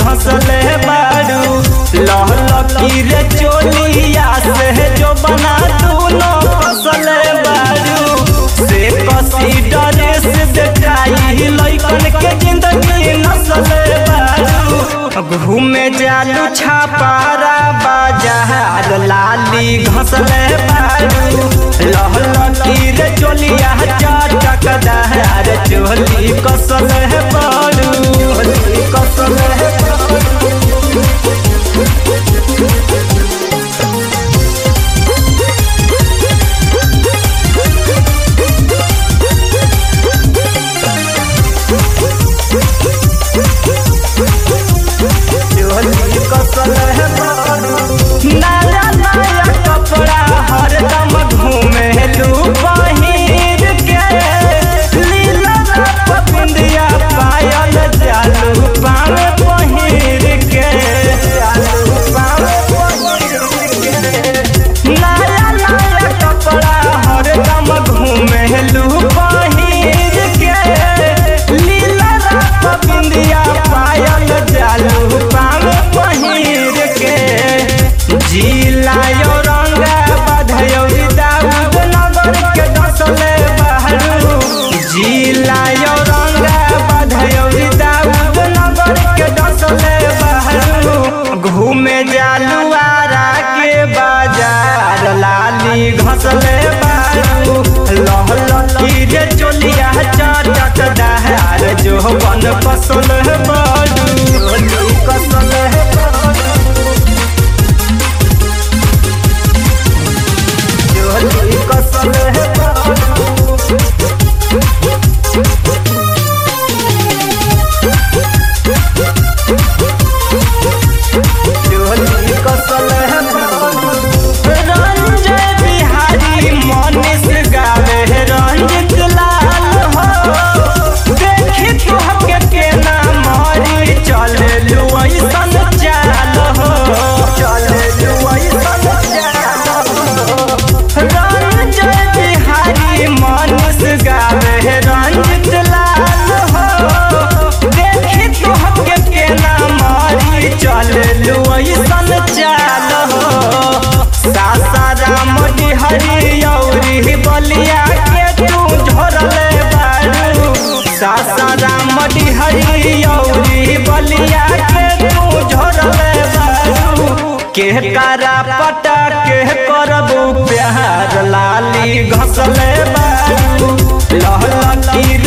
घसले बारू लह लकी रे चोलिया से जो बना दूनो फसले बारू से कसी डरे से देखाई लइकन के जिंदगी नसले बारू घूमे जालू छापारा बाजार लाली घसले बारू लह लकी रे चोलिया चटकदार चोली कसले बारू चोली कसले बारू चोली कसले बारू नया नया कपड़ा हरदम घूमे लू पहिर के लीला रात बिंदिया पायल जालू पाव पहिर के जालू पाव पहिर के नया नया कपड़ा हरदम घूमे लू पहिर के लीला रात बिंदिया पायल जालू पाव पहिर के जिलायो रंगा बधयौरी दाऊद नगर के दसले बहरू जिलायो रंगा बधयौरी दाऊद नगर के दसले बहरू घूमे जालू आरा के बाजार लाली घसले बारू लह लकी रे चोलिया चटक दहार जो बन कसल बारू चोली कसल बारू चोली कसल चोली कसल रंजय बिहारी मनीष गावे रंजित लाल हो देखी तुहके केना मारी चले लुआइसन चाल हो चले लुआइसन चाल हो रंजय बिहारी मनीष गावे रंजित लाल हो देखी तुहके केना मारी चले लुआइसन चाल हो सासाराम हरी औरी बलिया के तू झोरले बारू सासाराम हरी औरी बलिया के तू झोरले बारू के करा पटा के करबू प्यार लाली घसले बारू लह लकी